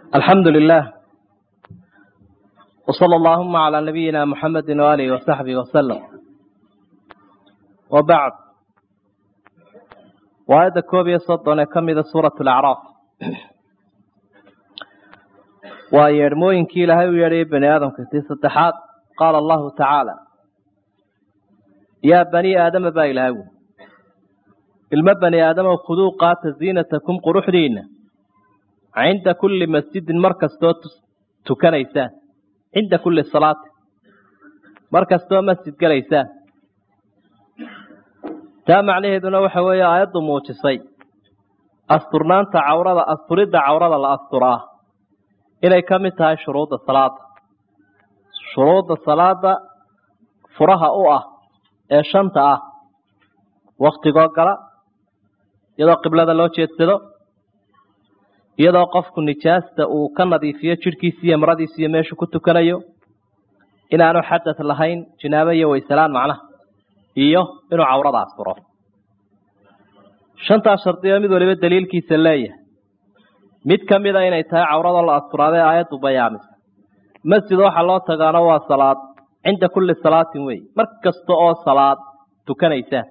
alxamdu lilah wsala allahuma calaa nabiyina muxamedi waaalihi wasaxbihi wasalam wabacd waa aayadda koob iyo soddon ee ka mida suurat alacraaf waa yeedhmooyinkii ilaahay u yeedhayay bani aadamka tii saddexaad qaala allahu tacaala yaa bani aadama baa ilahay wu ilmo bani aadama khuduu qaata ziinatakum quruxdiina cinda kulli masjidin mar kastoo tukanaysaan cinda kulli salaati mar kastoo masjid gelaysaan taa macnaheeduna waxa weeye aayaddu muujisay asturnaanta cawrada asturidda cawrada la asturaa inay ka mid tahay shuruudda salaada shuruudda salaada furaha u ah ee shanta ah waktigoo gala iyadoo qiblada loo jeedsado iyadoo qofku nijaasta uu ka nadiifiyo jidhkiisi iyo maradiisi iyo meeshu ku tukanayo inaanu xadad lahayn jinaabo iyo waysalaan macnaha iyo inuu cawrada asturo shantaas shardiyo mid waliba daliilkiisa leeyahay mid ka mida inay tahay cawrada la asturaadee aayaddu bayaamisa masjid waxaa loo tagaano waa salaad cinda kulli salaatin wey mar kasta oo salaad tukanaysaan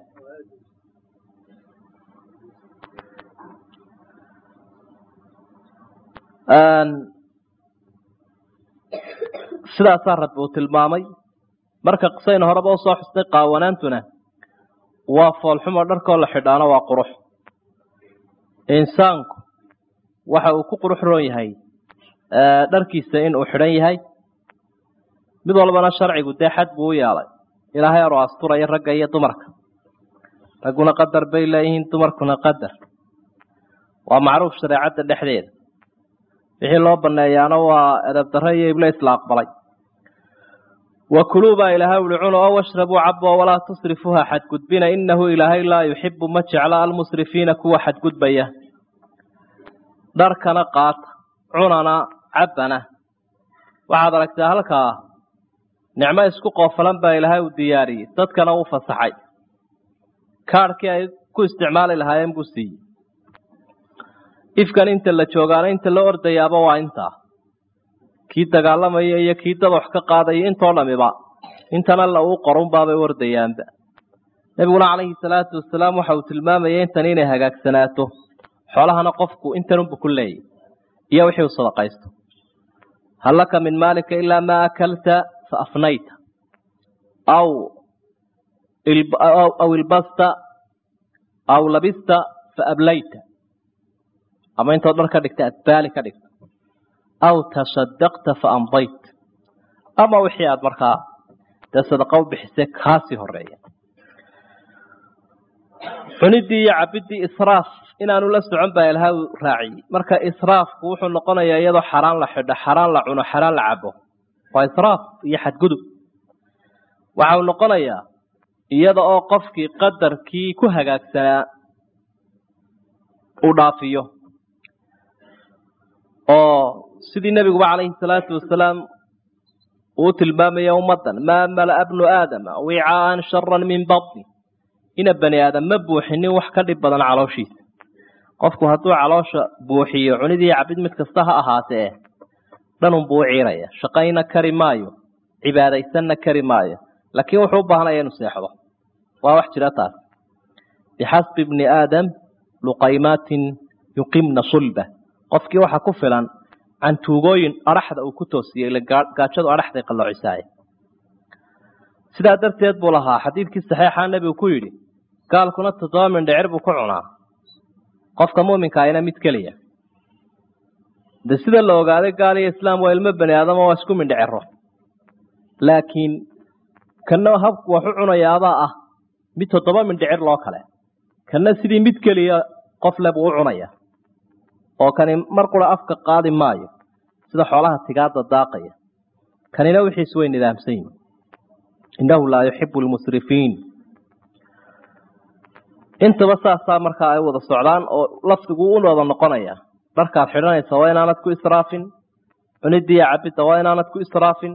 sidaasaa rabbi uu tilmaamay marka qisayna horeba usoo xusnay qaawanaantuna waa foolxumo dharkoo la xidhaano waa qurux insaanku waxa uu ku qurux roon yahay dharkiisa in uu xidhan yahay mid walbana sharcigu dee xad buu u yeelay ilaahay aroo asturaya ragga iyo dumarka ragguna qadar bay leeyihiin dumarkuna qadar waa macruuf shareecadda dhexdeeda wixii loo baneeyaana waa edab darre iyo iblis la aqbalay wa kuluu baa ilaahay uli cuno oo washrabuu cabo walaa tusrifuuha xadgudbina inahu ilaahay laa yuxibu ma jecla almusrifiina kuwa xadgudbaya dharkana qaata cunana cabbana waxaad aragtaa halkaa nicmo isku qoofalan baa ilaahay uu diyaariyey dadkana uu fasaxay kaadhkii ay ku isticmaali lahaayeen buu siiyey ifkan inta la joogaana inta la ordayaaba waa intaa kii dagaalamaya iyo kii dad wax ka qaadaya intoo dhamiba intana la uu qorunbaabay ordayaanba nebiguna calayhi salaatu wasalaam waxa uu tilmaamayay intan inay hagaagsanaato xoolahana qofku intanunbu ku leeyay iyo wixii uu sadaqaysto hal laka min maalika ilaa maa akalta fa afnayta aw aw ilbasta aw labista fa ablayta ama intood dhar ka dhigta adbaali ka dhigta aw tasadaqta fa amdayt ama wixii aada markaa dee sadaqa u bixisay kaasii horeeya cuniddii iyo cabiddii israaf inaanu la socon baa ilaha raaciyey marka israafku wuxuu noqonayaa iyadoo xaraan la xidho xaraan la cuno xaraan la cabo waa israaf iyo xadgudub waxa uu noqonayaa iyada oo qofkii qadarkii ku hagaagsanaa uu dhaafiyo oo sidii nebiguba calayhi salaatu wasalaam uu tilmaamaya ummaddan maa mala'a bnu aadama wicaaan sharan min batni ina bani aadam ma buuxinin wax ka dhib badan calooshiisa qofku hadduu caloosha buuxiyo cunidii cabid mid kasta ha ahaatee dhanunbuu u ciiraya shaqayna kari maayo cibaadaysanna kari maayo laakiin wuxuu u baahanaya inuu seexdo waa wax jira taas bixasbi bni aadam luqaymaatin yuqimna sulba qofkii waxa ku filan cantuugooyin adhaxda uu ku toosiyey ile gaajadu adhaxday qalloocisaay sidaa darteed buu lahaa xadiidkii saxiixa nebigu ku yidhi gaalkuna toddoba mindhicir buu ku cunaa qofka muuminka ayna mid keliya de sida la ogaaday gaal iyo islaam waa ilmo bani aadamo waa isku mindhiciro laakiin kana habku wax u cunayaabaa ah mid toddoba mindhicir loo kale kana sidii mid keliya qof le buu u cunaya oo kani mar qura afka qaadi maayo sida xoolaha tigaada daaqaya kanina wixiis way nidaamsan yihin innahu laa yuxibu lmusrifiin intaba saasaa markaa ay wada socdaan oo lafdigu u wada noqonaya dharkaad xidhanaysa waa inaanad ku israafin cunidiiyo cabidda waa inaanad ku israafin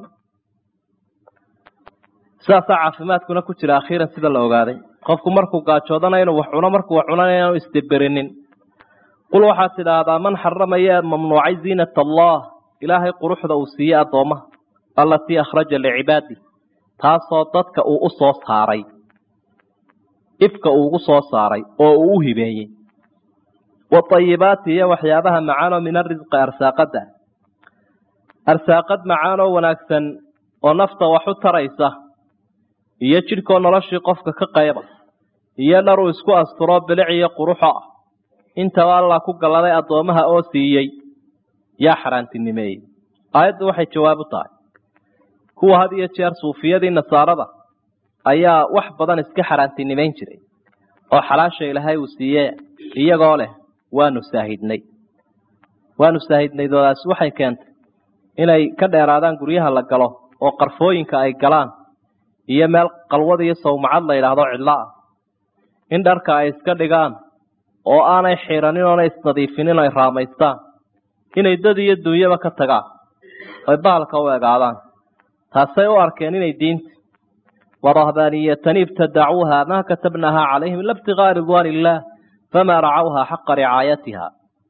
sidaasaa caafimaadkuna ku jira akhiiran sida la ogaaday qofku markuu gaajoodana inuu wax cuno markuu wax cunana inaanu isdeberinin qul waxaad tidhaahdaa man xaramaya mamnuucay ziinat allah ilaahay quruxda uu siiyey addoommaha allatii akhraja licibaadi taasoo dadka uu u soo saaray ifka uu ugu soo saaray oo uu u hibeeyey waayibaati iyo waxyaabaha macaanoo min arisqi arsaaqada arsaaqad macaanoo wanaagsan oo nafta wax u taraysa iyo jidhkoo noloshii qofka ka qayba iyo dhar uu isku asturo bilic iyo quruxo ah intaba allah ku galladay addoommaha oo siiyey yaa xaaraantinimeeyey aayaddu waxay jawaab u tahay kuwa had iyo jeer suufiyadii nasaarada ayaa wax badan iska xaaraantinimayn jiray oo xalaasha ilaahay uu siiye iyagoo leh waanu saahidnay waanu saahidnay doodaasi waxay keentay inay ka dheeraadaan guryaha la galo oo qarfooyinka ay galaan iyo meel qalwad iyo sawmacad la yidhaahdo cidlo ah in dharka ay iska dhigaan oo aanay xiranin oonay isnadiifinin ay raamaystaan inay dad iyo dunyaba ka tagaan oy bahalka u egaadaan taasay u arkeen inay diinta warahbaaniyatan ibtadacuuha maa katabnaha calayhim ila ibtigaa ridwaan illaah famaa racawha xaqa ricaayatiha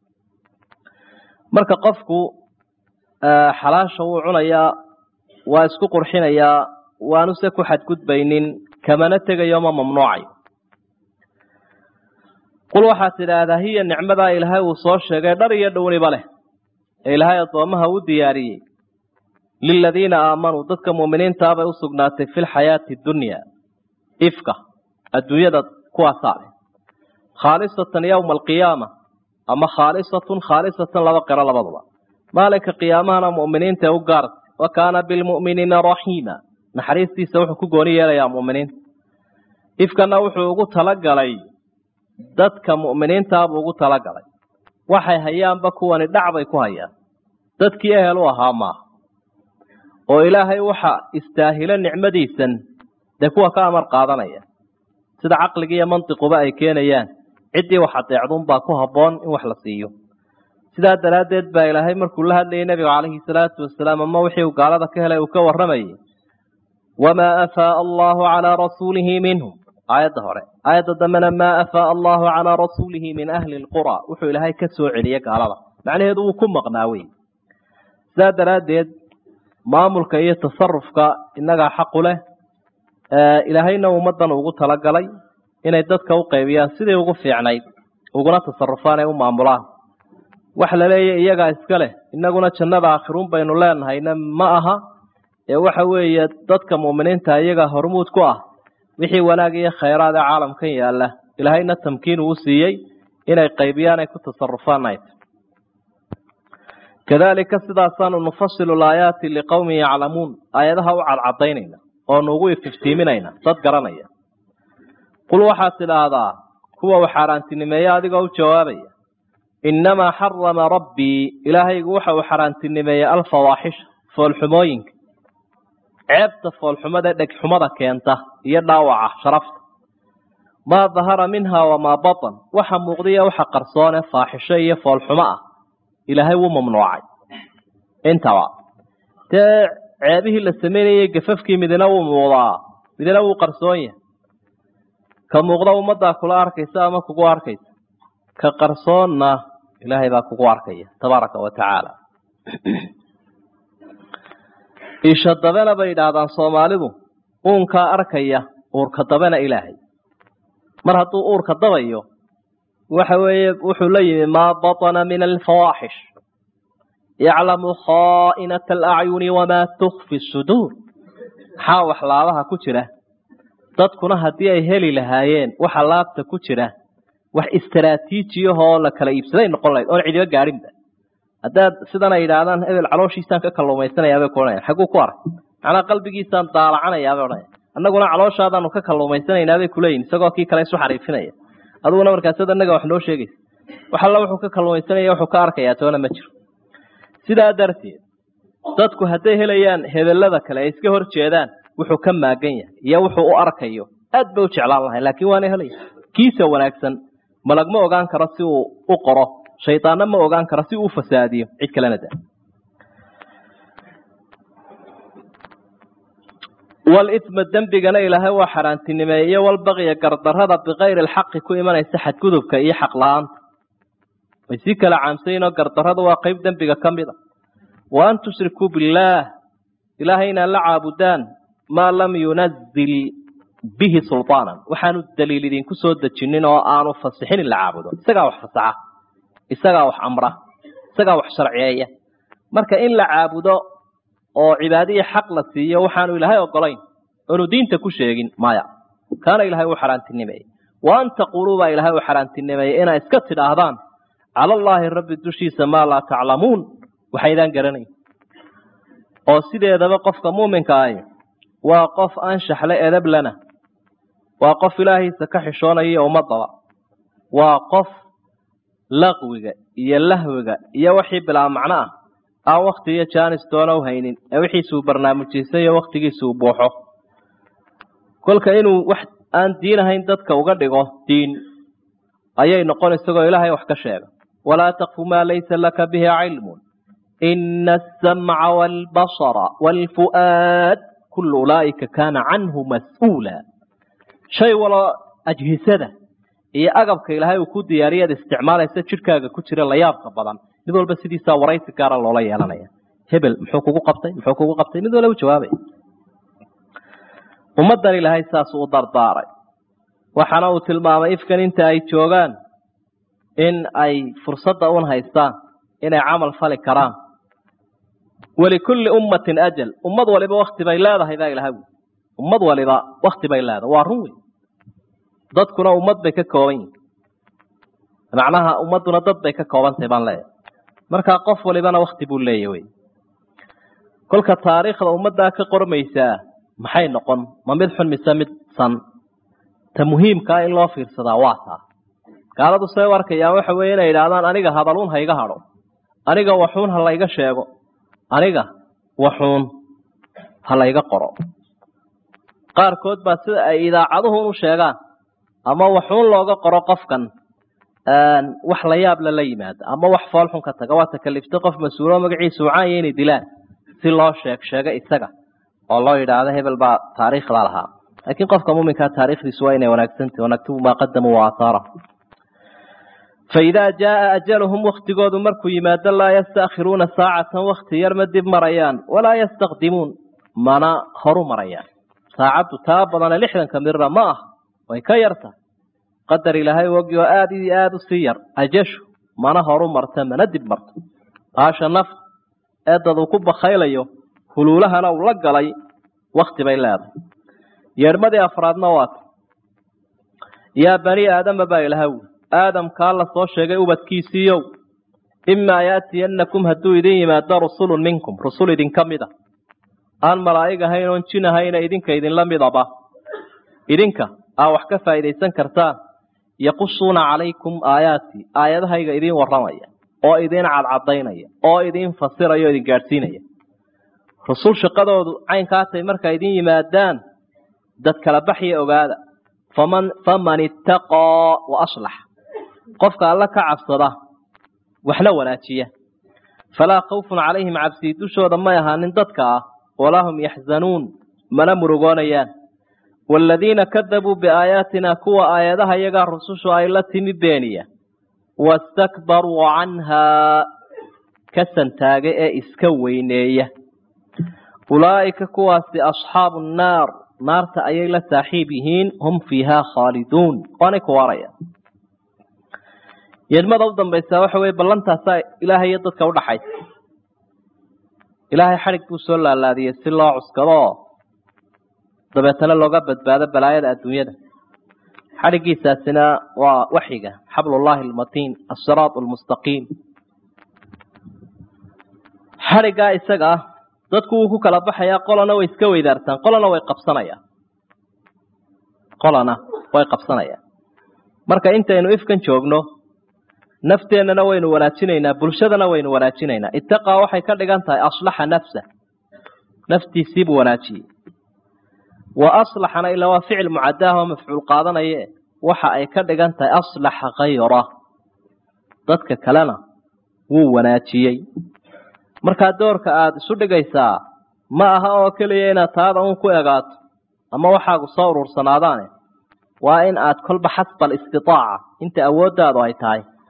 marka qofku xalaasha wuu cunayaa waa isku qurxinayaa waanu se ku xadgudbaynin kamana tegayo ma mamnuucayo qul waxaad tidhaahdaa hiya nicmadaa ilaahay uu soo sheegay dhar iyo dhowniba leh ee ilaahay addoommaha u diyaariyey liladiina aamanuu dadka muuminiintaabay u sugnaatay fi lxayaati dunya ifka adduunyada kuwaasaa leh khaalisatan yowma alqiyaama ama khaalisatun khaalisatan laba qiro labaduba maalinka qiyaamahana mu'miniinta ee u gaarta wa kaana bilmu'miniina raxiima naxariistiisa wuxuu ku gooni yeelayaa mu'miniinta ifkana wuxuu ugu talagalay dadka mu'miniintaabuu ugu talagalay waxay hayaanba kuwani dhac bay ku hayaan dadkii ehel u ahaa maaha oo ilaahay waxa istaahilo nicmadiisan dee kuwa ka amar qaadanaya sida caqliga iyo mantiquba ay keenayaan ciddii wax adeecduunbaa ku habboon in wax la siiyo sidaa daraaddeed baa ilaahay markuu la hadlayay nebiga calayhi salaatu wasalaam ama wixii uu gaalada ka helay uu ka warramayay wamaa afaaa allahu calaa rasuulihi minhum aayadda hore aayadda dambena maa afaaa allahu calaa rasuulihi min ahli lqura wuxuu ilaahay ka soo celiyey gaalada macnaheedu wuu ku maqnaa wey sidaa daraaddeed maamulka iyo tasarufka innagaa xaqu leh ilaahayna ummaddan ugu talagalay inay dadka u qaybiyaan sidii ugu fiicnayd uguna tasarufaan ay u maamulaan wax la leeya iyagaa iska leh innaguna jannada aakhiruun baynu leenahayna ma aha ee waxa weeye dadka mu'miniinta iyaga hormuud ku ah wixii wanaag iyo khayraad ee caalamkan yaalla ilaahayna tamkiin uu siiyey inay qaybiyaan ay ku tasarufaan ayt kadalika sidaasaanu nufasilu laayaati liqowmin yaclamuun aayadaha u cadcadaynayna oonu ugu ififtiiminayna dad garanaya qul waxaad tidhaahdaa kuwa uu xaaraantinimeeye adigoo u jawaabaya innamaa xarama rabbii ilaahaygu waxa uu xaaraantinimeeyey alfawaaxisha foolxumooyinka ceebta foolxumada dhegxumada keenta iyo dhaawaca sharafta maa dahara minha wamaa batan waxa muuqdiya waxa qarsoone faaxisho iyo foolxumo ah ilaahay wuu mamnuucay intaba dee ceebihii la samaynayey gafafkii midina wuu muuqdaa midina wuu qarsoon yahay ka muuqda ummaddaa kula arkaysa ama kugu arkaysa ka qarsoonna ilaahay baa kugu arkaya tabaaraka wa tacaala isha dabena bay yidhaahdaan soomaalidu uunkaa arkaya uurka dabena ilaahay mar hadduu uurka dabayo waxa weeye wuxuu la yimi maa batana min alfawaaxish yaclamu khaa'inata alacyuni wamaa tukfi suduur maxaa wax laabaha ku jira dadkuna haddii ay heli lahaayeen waxa laabta ku jira wax istaraatiijiyahoo la kala iibsaday noqon lahayd oon cidiba gaadhinba haddaad sidan ay yidhaahdaan hebel calooshiisaan ka kalluumaysanayaabay ku odhanaya xagguu ku ark macnaa qalbigiisaan daalacanayaabay odhanaya annaguna calooshaadaanu ka kalluumaysanaynaa bay kuleeyihin isagoo kii kale isu xariifinaya aduguna markaasad annaga wax noo sheegaysa wax alla wuxuu ka kalluumaysanaya wuxuu ka arkayaa toona ma jiro sidaa darteed dadku hadday helayaan hebellada kale ay iska hor jeedaan wuxuu ka maagan yahay iyo wuxuu u arkayo aad bay u jeclaan lahay laakiin waana helaya kiisa wanaagsan malag ma ogaan karo si uu u qoro shaydaanna ma ogaan karo si uu u fasaadiyo cid kalena da walisma dembigana ilaahay waa xaaraantinimeeye iyo walbaqya gardarrada bikayri alxaqi ku imanaysa xadgudubka iyo xaq la-aanta way sii kala caamsayin oo gardarrada waa qayb dembiga ka mid a wa an tushrikuu billaah ilaahay inaad la caabudaan maa lam yunazil bihi sulطaanan waxaanu daliil idinku soo dejinin oo aanu fasixin in la caabudo isagaa wax fasaxa isagaa wax amra isagaa wax sharciyeeya marka in la caabudo oo cibaadiya xaq la siiyo waxaanu ilaahay ogolayn oonu diinta ku sheegin maya kaana ilahay u xaaraantinimeeyey wa an taquuluu baa ilaahay u xaaraantinimeeyey inaa iska tidhaahdaan cala allaahi rabbi dushiisa maa laa taclamuun waxaydaan garanayn oo sideedaba qofka muuminka ahi waa qof anshaxle edablana waa qof ilaahiisa ka xishoonaya ummadaba waa qof laqwiga iyo lahwiga iyo wixii bilaa macno ah aan wakti iyo jaanis doona u haynin ee wixiisuu barnaamijiysan iyo waktigiisuu buuxo kolka inuu wax aan diin ahayn dadka uga dhigo diin ayay noqon isagoo ilaahay wax ka sheega walaa taqfu maa laysa laka bihi cilmun ina asamca waalbasara waalfu'aad kullu ulaa'ika kaana canhu mas-uula shay waloo ajhisada iyo agabka ilaahay uu ku diyaariyaad isticmaalaysa jidhkaaga ku jira layaabka badan mid walba sidiisaa waraysi gaara loola yeelanaya hebel muxuu kugu qabtay muxuu kugu qabtay mid walba u jawaabay ummaddan ilaahay saasuu u dardaaray waxaana uu tilmaamay ifkan inta ay joogaan in ay fursadda un haystaan inay camal fali karaan walikulli ummatin ajal ummad waliba wakti bay leedahay baa ilahay ui ummad waliba wakti bay leedahay waa run wey dadkuna ummad bay ka kooban yihin macnaha ummadduna dad bay ka koobantahay baan leeyahay markaa qof walibana wakti buu leeya wey kolka taariikhda ummaddaa ka qormaysaa maxay noqon ma mid xun mise mid san ta muhiimkaa in loo fiirsadaa waa taa gaaladu say u arkayaan waxa weeye inay idhaahdaan aniga hadaluun ha iga hadho aniga waxuun ha layga sheego aniga waxuun ha layga qoro qaarkood baa sida ay idaacaduhun u sheegaan ama waxuun looga qoro qofkan wax la yaab la la yimaada ama wax foolxun ka taga waa takaliftay qof mas-uulo magaciisa ucaanya inay dilaan si loo sheeg sheego isaga oo loo yidhaahdo hebel baa taariikhda lahaa laakiin qofka muminkaa taarikhdiisu waa inay wanaagsantahy wanaktubu maa qadamuu waaathaara faidaa jaaa ajaluhum waktigoodu markuu yimaado laa yastaakhiruuna saacatan wakti yar ma dib marayaan walaa yastaqdimuun mana horu marayaan saacaddu taa badane lixdanka mirra ma ah way ka yarta qadar ilaahay ogi oo aada iyo aada u sii yar ajashu mana horu marta mana dib marto baasha naf ee dad uu ku bakhaylayo huluulahana uu la galay wakti bay leedahay yeedhmadii afraadna waata yaa bani aadama baa ilaha wi aadamkaa la soo sheegay ubadkiisiiyow imaa yaatiyannakum hadduu idin yimaado rusulun minkum rusul idinka mid a aan malaa'ig ahayn oon jin ahayna idinka idinla midaba idinka aa wax ka faa'iidaysan kartaan yaqusuuna calaykum aayaatii aayadahayga idiin warramaya oo idiin cadcadaynaya oo idiin fasiraya o idin gaadhsiinaya rusul shaqadoodu caynkaa tay markaa idin yimaadaan dad kala baxya ogaada faman faman ittaqaa wa aslax qofka alla ka cabsada waxna wanaajiya falaa khawfun calayhim cabsii dushooda may ahaanin dadka ah walaa hum yaxzanuun mana murugoonayaan waaladiina kadabuu biaayaatina kuwa aayadaha iyagaa rusushu ay la timi beeniya wastakbaruu canhaa ka santaaga ee iska weyneeya ulaa'ika kuwaasi asxaabu nnaar naarta ayay la saaxiib yihiin hum fiihaa khaaliduun waanay ku waaraya yeedmada u dambaysaa waxa weye ballantaasaa ilaahay iyo dadka udhaxaysa ilaahay xadhig buu soo laalaadiyey si loo cuskadoo dabeetana looga badbaado balaayada adduunyada xadhiggiisaasina waa waxyiga xablullaahi almatiin asiraat almustaqiim xadhiggaa isaga ah dadku wuu ku kala baxayaa qolana way iska weydaartaan qolana way qabsanayaan qolana way qabsanayaan marka intaynu ifkan joogno nafteennana waynu wanaajinaynaa bulshadana waynu wanaajinaynaa ittaqaa waxay ka dhigan tahay aslaxa nafsa naftiisiibuu wanaajiyey wa aslaxana ilaa waa ficil mucadaah oo mafcuul qaadanaye waxa ay ka dhigan tahay aslaxa khayra dadka kalena wuu wanaajiyey markaa doorka aada isu dhigaysaa ma aha oo keliya inaad taada uun ku egaato ama waxaagu soo urursanaadaane waa in aad kolba xasba alistitaaca inta awooddaadu ay tahay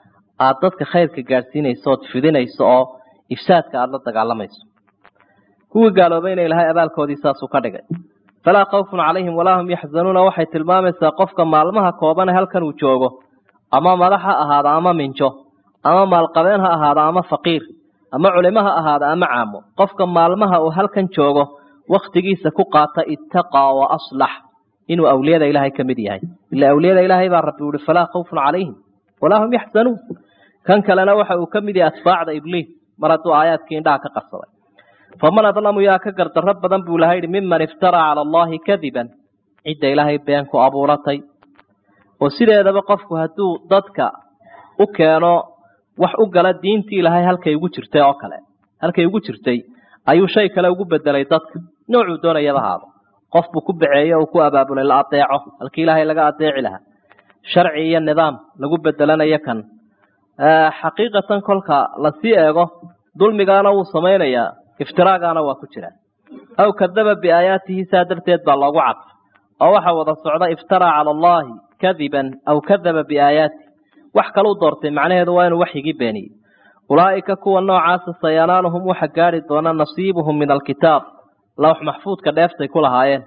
aada dadka khayrka gaadhsiinayso ood fidinayso oo ifsaadka aada la dagaalamayso kuwii gaaloobayna ilaahay abaalkoodii saasuu ka dhigay falaa khawfun calayhim walaa hum yaxzanuuna waxay tilmaamaysaa qofka maalmaha koobane halkan uu joogo ama madax ha ahaada ama minjo ama maalqabeen ha ahaada ama faqiir ama culimo ha ahaada ama caamo qofka maalmaha uu halkan joogo wakhtigiisa ku qaata ittaqaa wa aslax inuu awliyada ilaahay ka mid yahay ila awliyada ilaahay baa rabbi uhi falaa khawfun calayhim walaa hum yaxzanuun kan kalena waxa uu ka mid yahay atbaacda ibliis mar hadduu aayaadkii indhaha ka qarsaday faman adlamu yaa ka gardarro badan buu ilahay yihi miman iftaraa cala allahi kadiban cidda ilaahay been ku abuuratay oo sideedaba qofku hadduu dadka u keeno wax u gala diintii ilaahay halkay ugu jirtay oo kale halkay ugu jirtay ayuu shay kale ugu bedelay dadka noocuu doonayaba haado qof buu ku baceeyo uu ku abaabulay la adeeco halkii ilaahay laga adeeci lahaa sharci iyo nidaam lagu bedelanayo kan xaqiiqatan kolka lasii eego dulmigaana wuu samaynayaa iftiraagaana waa ku jira aw kadaba biaayaatihi saa darteed baa loogu cadfa oo waxa wada socda iftaraa cala allahi kadiban aw kadaba biaayaati wax kaluu doortay macnaheedu waa inuu waxyigii beeniyey ulaa'ika kuwa noocaasa sayanaaluhum waxa gaadhi doona nasiibuhum min alkitaab lawx maxfuudka dheeftay ku lahaayeen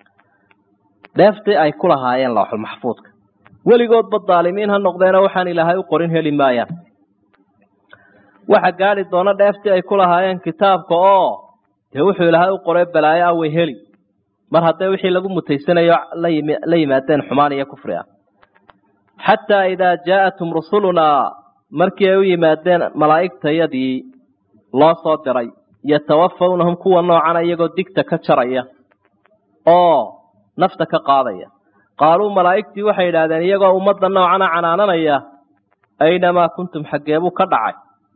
dheeftii ay ku lahaayeen lawxul maxfuudka weligoodba daalimiin ha noqdeena waxaan ilaahay u qorin heli maayaan waxa gaadhi doona dheeftii ay ku lahaayeen kitaabka oo dee wuxuu ilaahay u qoray balaayo ah way heli mar hadday wixii lagu mutaysanayo la yimaadeen xumaan iyo kufri ah xataa idaa jaa'atum rusulunaa markii ay u yimaadeen malaa'igtayadii loo soo diray yatawafawnahum kuwa noocana iyagoo digta ka jaraya oo nafta ka qaadaya qaaluu malaa'igtii waxay yidhaahdeen iyagoo ummadda noocana canaananaya aynamaa kuntum xaggeebuu ka dhacay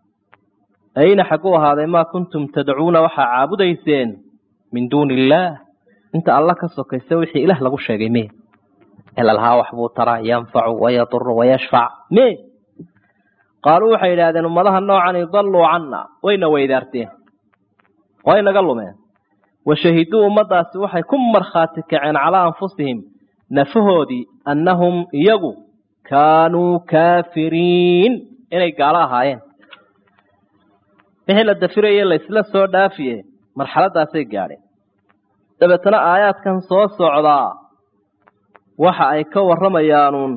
ayna xagguu ahaaday maa kuntum tadcuuna waxaa caabudayseen min duuni illaah inta alla ka sokaysa wixii ilaah lagu sheegay me elalhaa waxbuu taraa yanfacu wayaduru wayashfac me qaaluu waxay yidhahdeen ummadaha noocani dalluu canna wayna weydaarteen way naga lumeen washahiduu ummadaasi waxay ku markhaati kaceen calaa anfusihim nafahoodii annahum iyagu kaanuu kaafiriin inay gaalo ahaayeen wixii la dafiraye laysla soo dhaafiye marxaladaasay gaadheen dabeetana aayaadkan soo socdaa waxa ay ka warramayaanuun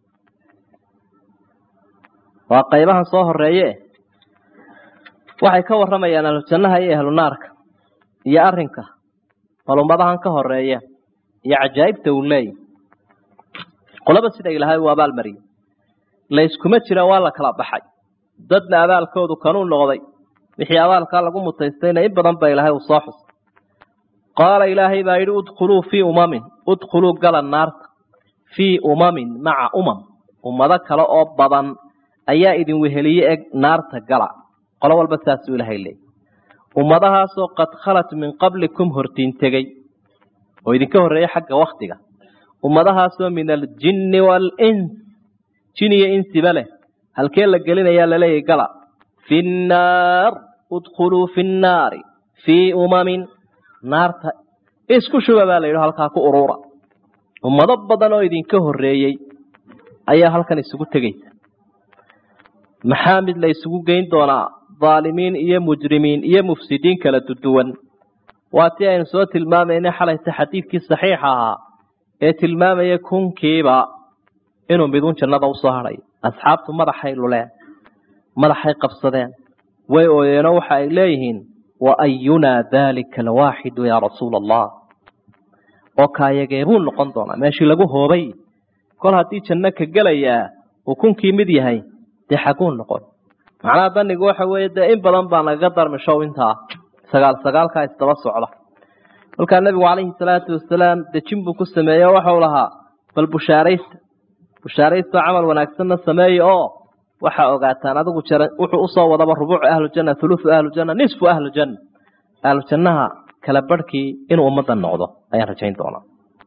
waa qaybahan soo horeeye waxay ka warramayaan ahlujannaha iyo ahlunaarka iyo arrinka bal ummadahan ka horeeya iyo cajaa'ibta uu leeyahy qolaba sida ilaahay uu abaalmariyey layskuma jira waa la kala baxay dadna abaalkoodu kanuu noqday wixii abaalkaa lagu mutaystayna in badan ba ilaahay uu soo xusay qaala ilaahay baa yidhi udkhuluu fii umamin udkhuluu gala naarta fii umamin maca umam ummado kale oo badan ayaa idin weheliye eg naarta gala qolo walba saasuu ilaahay leeyay ummadahaasoo qad khalat min qablikum hortiin tegey oo idinka horreeyey xagga waktiga ummadahaasoo min aljinni waalins jin iyo insiba leh halkee la gelinayaa laleeyahy gala fi nnaar udkhuluu fi nnaari fii umamin naarta isku shuba baa la yidhi halkaa ku uruura ummado badan oo idinka horreeyey ayaa halkan isugu tegaysa maxaa mid la isugu geyn doonaa dhaalimiin iyo mujrimiin iyo mufsidiin kala duduwan waa tii aynu soo tilmaamaynay xalayta xadiidkii saxiixa ahaa ee tilmaamaya kunkiiba inuu midun jannada usoo hadhay asxaabtu madaxay luleen madaxay qabsadeen way ooyeenoo waxa ay leeyihiin wa ayunaa daalika alwaaxidu yaa rasuula allah oo kaayageebuu noqon doonaa meeshii lagu hoobay kol haddii janno ka gelayaa uu kunkii mid yahay dee xaguu noqon macnaha danigu waxa weeye dee in badan baa nagaga darmishow intaa sagaal sagaalkaa isdaba socda kolkaa nebigu calayhi salaatu wasalaam dejin buu ku sameeyey oo waxau lahaa bal bushaaraysta bushaaraysta camal wanaagsanna sameeye oo waxaa ogaataan adigu jara wuxuu usoo wadaba rubuucu ahlujanna thuluthu ahlujanna nisfu ahlujanna ahlujannaha kala barhkii inuu ummadda noqdo ayaan rajayn doonaa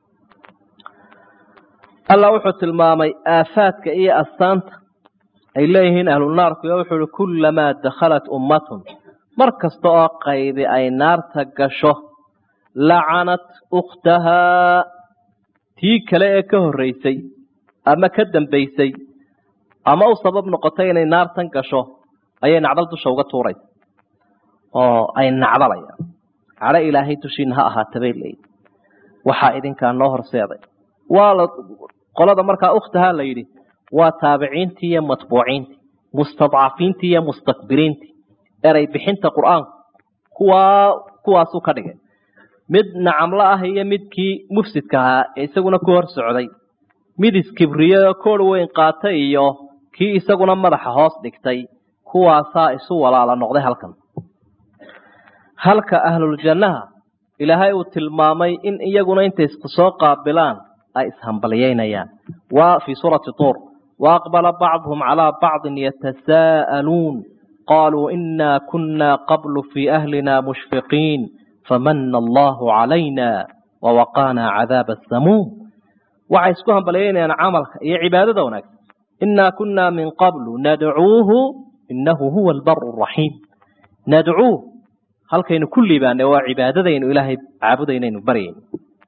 allah wuxuu tilmaamay aafaadka iyo astaanta ay leeyihiin ahlunaarku iyo wuxuu uhi kullamaa dakhalat ummatun mar kasta oo qaybi ay naarta gasho lacanat ukhtahaa tii kale ee ka horreysay ama ka dambaysay ama u sabab noqoto inay naartan gasho ayay nacdal dusha uga tuuraysa oo ay nacdalayaan cadho ilaahay dushiina ha ahaata bay leeyihi waxaa idinkaa noo horseeday waa la qolada markaa ukhtaha la yidhi waa taabiciintii iyo matbuuciintii mustadcafiintii iyo mustakbiriintii erey bixinta qur-aanku kuwaa kuwaasuu ka dhigay mid nacamlo ah iyo midkii mufsidka ahaa ee isaguna ku hor socday mid iskibriyo koor weyn qaatay iyo kii isaguna madaxa hoos dhigtay kuwaasaa isu walaala noqday halkan halka ahluljannaha ilaahay uu tilmaamay in iyaguna intay isku soo qaabilaan ay ishambalyeynayaan waa fii suurati tuur waaqbala bacduhum calaa bacdin yatasaa'aluun qaluu inaa kunna qablu fii ahlina mushfiqiin famana allahu calayna wawaqaanaa cadaaba asamuum waxay isku hambalyeynayaan camalka iyo cibaadada wanaagsan inaa kunna min qablu nadcuuhu inahu huwa albaru raxiim nadcuuh halkaynu ku liibaanay waa cibaadadaynu ilaahay caabudaynaynu baryayno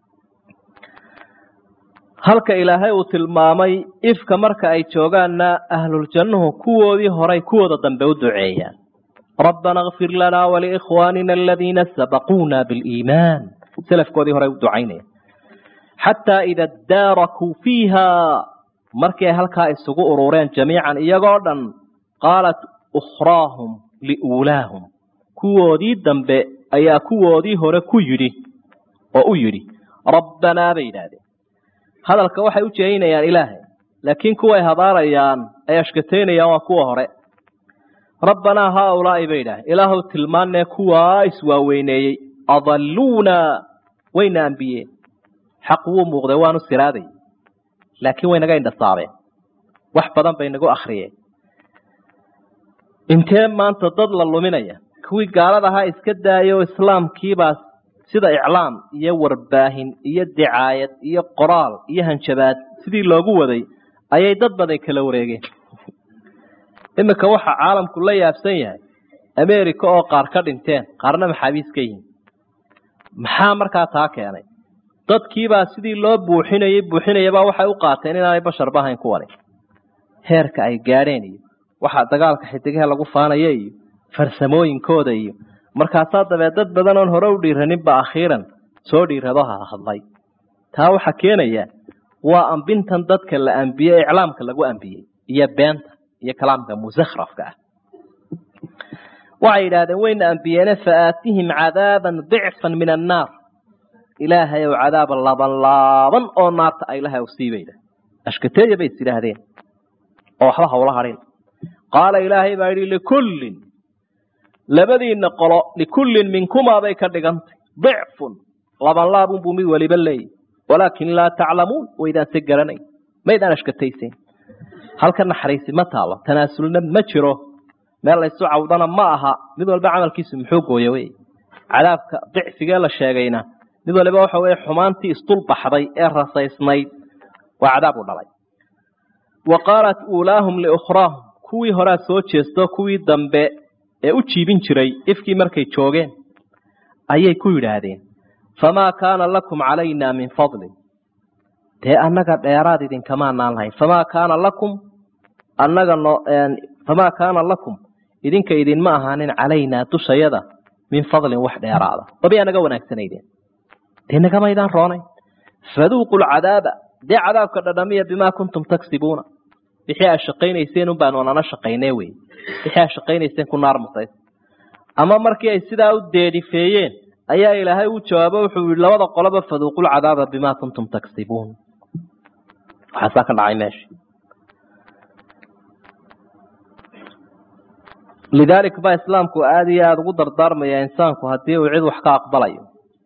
halka ilaahay uu tilmaamay ifka marka ay joogaanna ahluljannuhu kuwoodii horay kuwooda dambe u duceeyaan rabbana kfir lanaa waliikhwaanina aladiina sabaquuna biliimaan selafkoodii horay u ducaynaya xataa ida daarakuu fiiha markii ay halkaa isugu urureen jamiican iyagoo dhan qaalat ukhraahum liuulaahum kuwoodii dambe ayaa kuwoodii hore ku yidhi oo u yidhi rabbanaa bay yidhaahdeen hadalka waxay u jeeynayaan ilaahay laakiin kuway habaarayaan ay ashkateynayaan waa kuwa hore rabbanaa haaulaa'i bay yidhahdeen ilaahuw tilmaanee kuwaa iswaaweyneeyey adalluuna wayna ambiyeen xaq wuu muuqday waanu siraaday laakiin way naga indhasaabeen wax badan bay nagu akhriyeen intee maanta dad la luminaya kuwii gaalada ahaa iska daayay oo islaamkiibaa sida iclaam iyo warbaahin iyo dicaayad iyo qoraal iyo hanjabaad sidii loogu waday ayay dad badan kala wareegeen iminka waxa caalamku la yaabsan yahay america oo qaar ka dhinteen qaarna maxaabiis ka yihiin maxaa markaa taa keenay dadkiibaa sidii loo buuxinayey buuxinayabaa waxay u qaateen inaanay basharba ahayn kuwani heerka ay gaadheen iyo waxaa dagaalka xidigaha lagu faanaya iyo farsamooyinkooda iyo markaasaa dabee dad badan oon hore u dhiiraninba akhiiran soo dhiirado ha hadlay taa waxaa keenaya waa ambintan dadka la ambiyey ee iclaamka lagu ambiyey iyo beenta iyo kalaamka musakhrafka ah waxay yidhaahdeen wayna ambiyeene faaatihim cadaaban dicfan min annaar ilaahay ow cadaaba laban laaban oo naarta a ilahay sii bay ashkateeya bay is yidhaahdeen oo waxba hawla harin qaala ilaahay baa yidhi likullin labadiina qolo likullin minkumaa bay ka dhigantay dicfun laban laabun buu mid weliba leeyahy walaakin laa taclamuun waydaan se garanay maydaan ashkatayseen halka naxariisi ma taalo tanaasulna ma jiro meel laysu cawdana ma aha mid walba camalkiisu muxuu gooya wey cadaabka dicfigee la sheegayna mid waliba waxa weye xumaantii isdulbaxday ee rasaysnayd waa cadaab u dhalay wa qaalat uulaahum liukhraahum kuwii horaa soo jeesto kuwii dambe ee u jiibin jiray ifkii markay joogeen ayay ku yidhaahdeen famaa kaana lakum calaynaa min fadlin dee annaga dheeraad idinkamaanaan lahayn famaa kaana lakum annaga no famaa kaana lakum idinka idinma ahaanin calaynaa dushayada min fadlin wax dheeraada wabiyaa naga wanaagsanaydeen dee nagamaydaan roonayn faduuqu lcadaaba dee cadaabka dhadhamiya bimaa kuntum taksibuuna wixii aad shaqaynayseen un baanu nana shaqaynee wey wixii aad shaqaynayseen ku naar mutays ama markii ay sidaa u deedifeeyeen ayaa ilaahay u jawaabo wuxuu yihi labada qoloba faduuqu lcadaaba bimaa kuntum taksibuun waxaasaa ka dhacay meesha lidaalik baa islaamku aada iyo aada ugu dardaarmaya insaanku haddii uu cid wax ka aqbalayo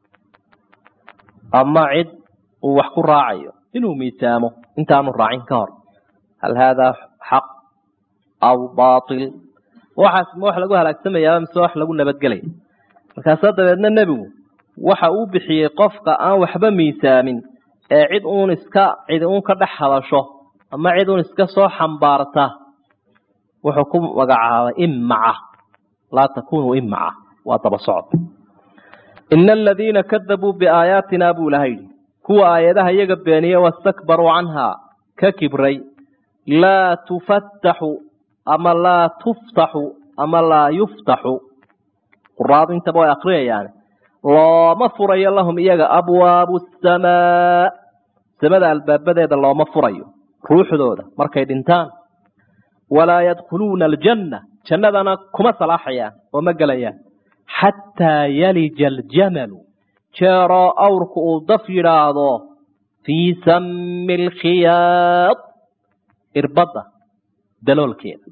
ama cid uu wax ku raacayo inuu miisaamo intaanu raacin ka hor hal haadaa xaq aw baatil waxaas ma wax lagu halaagsamayaa mise wax lagu nabadgelaya markaasaa dabeedna nebigu waxa uu bixiyey qofka aan waxba miisaamin ee cid uun iska cidi uun ka dhex hadasho ama cid uun iska soo xambaarta wuxuu ku magacaabay imaca laa takunuu imaca waa daba socod ina aladiina kadabuu biaayaatina buu ilaha yidhi kuwa aayadaha iyaga beeniye wastakbaruu canhaa ka kibray laa tufattaxu ama laa tuftaxu ama laa yuftaxu quraadu intaba way akriyayaan looma furayo lahum iyaga abwaabu samaa samada albaabadeeda looma furayo ruuxdooda markay dhintaan walaa yadkhuluuna aljanna jannadana kuma salaaxayaan oo ma gelayaan xataa yalija aljamalu jeeroo awrku uu daf yidhaahdo fii sami alkhiyaad irbadda daloolkeeda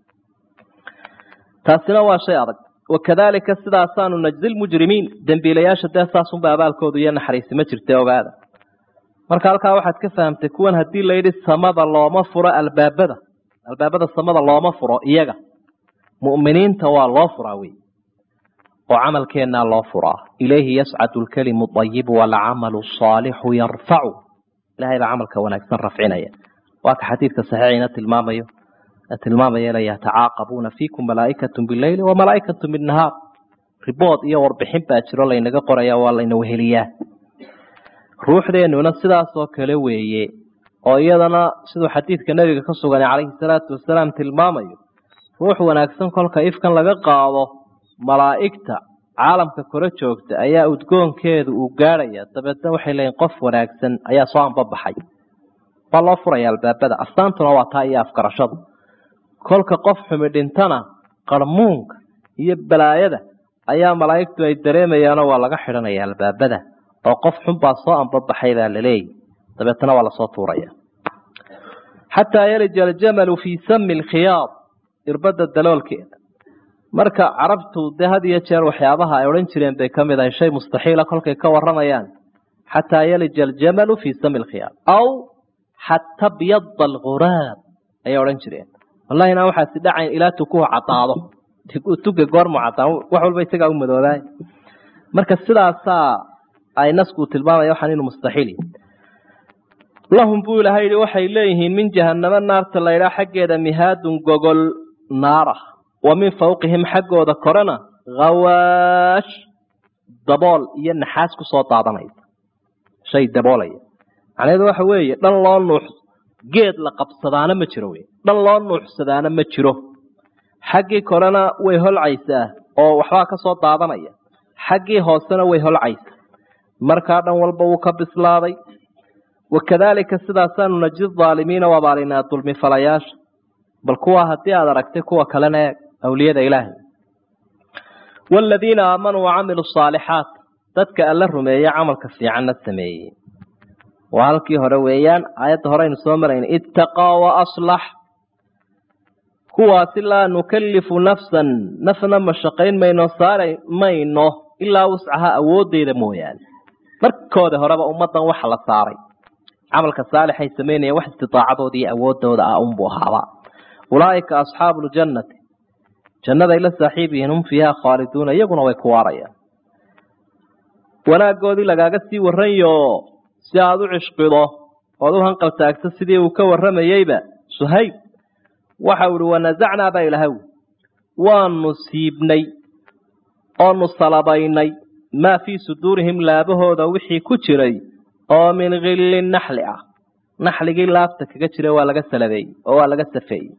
taasina waa shay adag wakadaalika sidaasaanu najzi lmujrimiin dembiilayaasha dee saasunba abaalkoodu iyo naxariisi ma jirta ogaada marka halkaa waxaad ka fahamtay kuwan haddii layidhi samada looma furo albaabada albaabada samada looma furo iyaga mu'miniinta waa loo furaa wey oo camalkeennaa loo furaa ilayhi yascadu lkalimu ayibu walcamalu saalixu yarfacu ilahay baa camalka wanaagsan rafcinaya waa ka xadiidka saxiixina tilmaamayo tilmaamaya la yatacaaqabuuna fiikum malaaikatu bileyli wa malaaikatu binnahaar ribood iyo warbixin baa jiro laynaga qoraya waa layna weheliyaa ruuxdeennuna sidaasoo kale weeye oo iyadana siduu xadiidka nebiga ka sugan calayhi salaatu wasalaam tilmaamayo ruux wanaagsan kolka ifkan laga qaado malaa'igta caalamka kore joogta ayaa udgoonkeedu uu gaadhaya dabeedna waxay leeyiin qof wanaagsan ayaa soo anbabaxay waa loo furaya albaabada astaantuna waa taa iyo afgarashadu kolka qof xumi dhintana qarmuunka iyo balaayada ayaa malaa'igtu ay dareemayaanoo waa laga xidhanaya albaabada oo qof xun baa soo anbabaxay baa laleeyahy dabeetna waa lasoo tuuraya xataa yalija aljamalu fii sami alkhiyaad irbadda daloolkeeda marka carabtu dee had iyo jeer waxyaabaha ay odhan jireen bay ka mid ahay shay mustaxiila kolkay ka waramayaan xataa yalija aljamalu fii sami alkhiyaad aw xata byada alguraab ayay odhan jireen wallahi inaan waxaasi dhacayn ilaa tukuhu cadaado tuga goormu cadaan wax walba isagaa u madoobaay marka sidaasaa ay nasku tilmaamaya waxaan inuu mustaxiil lahum buu ilahay yihi waxay leeyihiin min jahanamo naarta laydhaa xaggeeda mihaadun gogol naara wa min fawqihim xaggooda korena khawaash dabool iyo naxaas ku soo daadanaysa shay daboolaya macnaheedu waxa weeye dhan loo nuux geed la qabsadaana ma jiro wey dhan loo nuuxsadaana ma jiro xaggii korena way holcaysaa oo waxbaa ka soo daadanaya xaggii hoosena way holcaysaa markaa dhan walba wuu ka bislaaday wakadaalika sidaasaanu naji aalimiina u abaalinaa dulmi falayaasha bal kuwa haddii aad aragtay kuwa kalena eeg awliyada ilaahay waaladiina aamanuu wacamiluu saalixaat dadka alla rumeeye camalka fiicanna sameeyey waa halkii hore weeyaan aayadda hore aynu soo marayna ittaqaa wa aslax kuwaasi laa nukallifu nafsan nafna mashaqayn mayno saari mayno ilaa wuscaha awooddeeda mooyaane markooda horeba ummaddan waxa la saaray camalka saalixay samaynaya wax istitaacadooda iyo awooddooda ah unbuu ahaaba ulaa'ika asxaabu ljannati jannaday la saaxiib yihiin hum fiiha khaaliduuna iyaguna way ku waarayaan wanaaggoodii lagaaga sii warranyo si aada u cishqido ood u hanqal taagto sidii uu ka warramayeyba suhayb waxau ihi wanasacnaa baa ilahaw waanu siibnay oonu salabaynay maa fii suduurihim laabahooda wixii ku jiray oo min khilli naxli ah naxligii laabta kaga jira waa laga salabeeyey oo waa laga safeeyey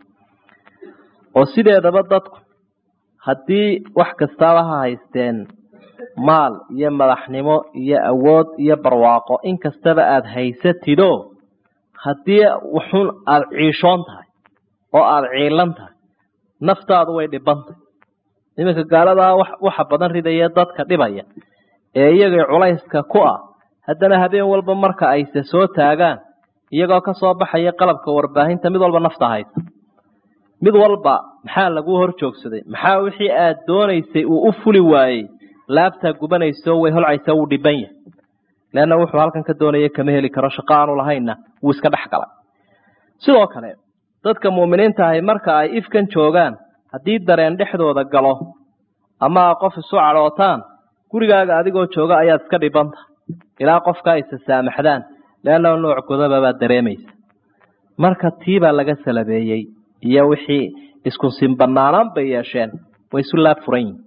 oo sideedaba dadku haddii wax kastaaba ha haysteen maal iyo madaxnimo iyo awood iyo barwaaqo in kastaba aada haysatido haddii wuxun aada ciishoon tahay oo aada ciilan tahay naftaadu way dhibantahy iminka gaaladaa waxa badan ridaya dadka dhibaya ee iyagay culayska ku ah haddana habeen walba marka ayse soo taagaan iyagoo ka soo baxaya qalabka warbaahinta mid walba nafta haysa mid walba maxaa laguu hor joogsaday maxaa wixii aad doonaysay uu u fuli waayey laabtaa gubanayso way holcaysa wuu dhiban yahay leanna wuxuu halkan ka doonaya kama heli karo shaqo aanu lahaynna wuu iska dhex galay sidoo kale dadka muuminiinta ahi marka ay ifkan joogaan haddii dareen dhexdooda galo ama qof isu cadhootaan gurigaaga adigoo jooga ayaad iska dhibanta ilaa qofka aysa saamaxdaan leanna nooc godaba baad dareemaysa marka tii baa laga salabeeyey iyo wixii isku sinbanaanaan bay yeesheen way isu laab furan yihin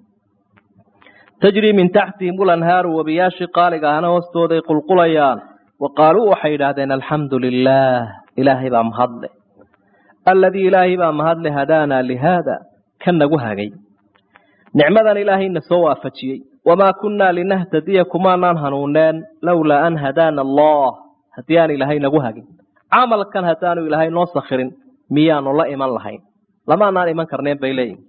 tajrii min taxtihim ulanhaaru wabiyaashii qaaliga ahna hoostooday qulqulayaan wa qaaluu waxay yidhaahdeen alxamdu lilaah ilaahay baa mahadle aladii ilaahay baa mahadle hadaanaa lihaada kan nagu hagay nicmadan ilaahayna soo waafajiyey wamaa kunnaa linahtadiya kumaanaan hanuuneen lowlaa an hadaana allah haddii aan ilaahay nagu hagin camalkan haddaanu ilaahay noo sakhirin miyaanu la iman lahayn lamaanaan iman karneen bay leeyihin